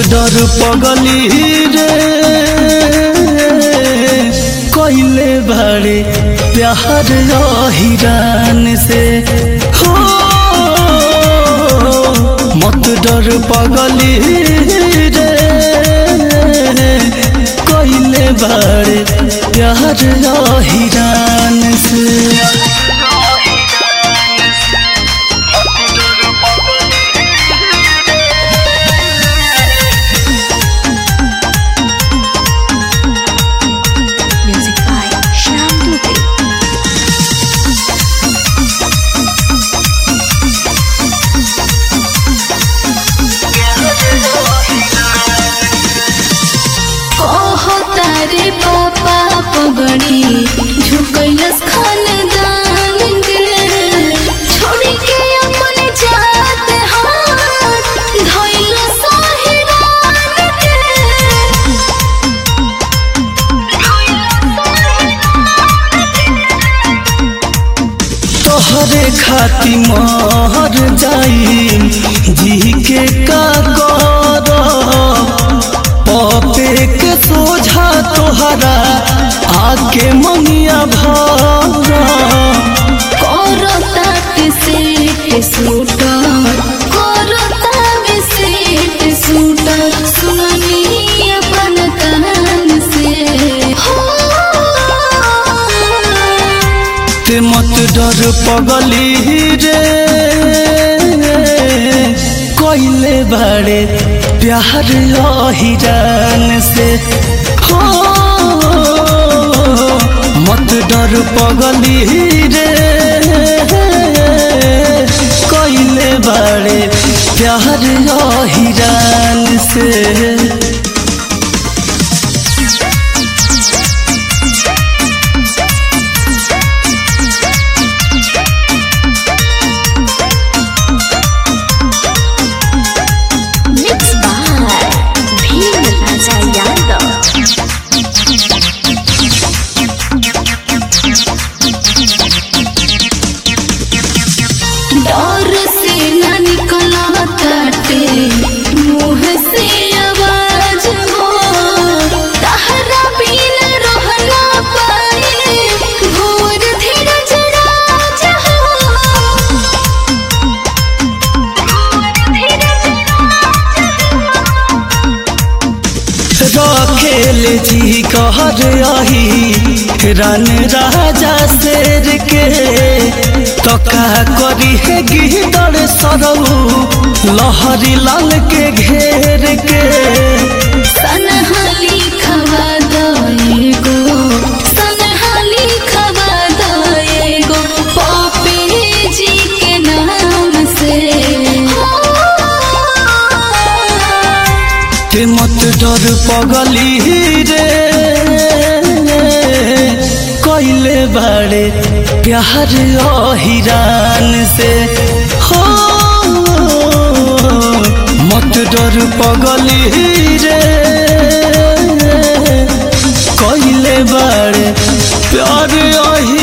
डर पगली रे कइले बारे प्यार हिरान से हो मत डर पगली रे कइले बारे प्यार हिरान से Music by Shyam Dubey. कहो तारे पापा पगड़ी झुकैलस खानदान के छोड़ी के अपन जात हाथ धइल साहिरान के तोहरे खाती मर जाई जी के का कर पपे के सोझा तोहरा आके ममिया भर करता के सेट सूटर करता के सेट सूटर सुनी अपन कान से हो ते मत डर पगली रे कइले बाड़े प्यार हिरान से हो मत डर पगली रे कइले बाड़े प्यार हिरान से Mixed by Bhim Raja Yadav. डर से न निकला काटे मुंह से आवाज हो तहरा बिन रह ना पाए घोर धीरज राज हो रखेल जी कहर आही रन राजा शेर के तो का करी है गिदड़ सरऊ लहरी लाल के घेर के सनहाली खवा दएगो सनहाली खवा दएगो पापे जी के नाम से के मत डर पगली रे कइले बाड़े प्यार हिरान से हो मत डर पगली रे कइले बाड़े प्यार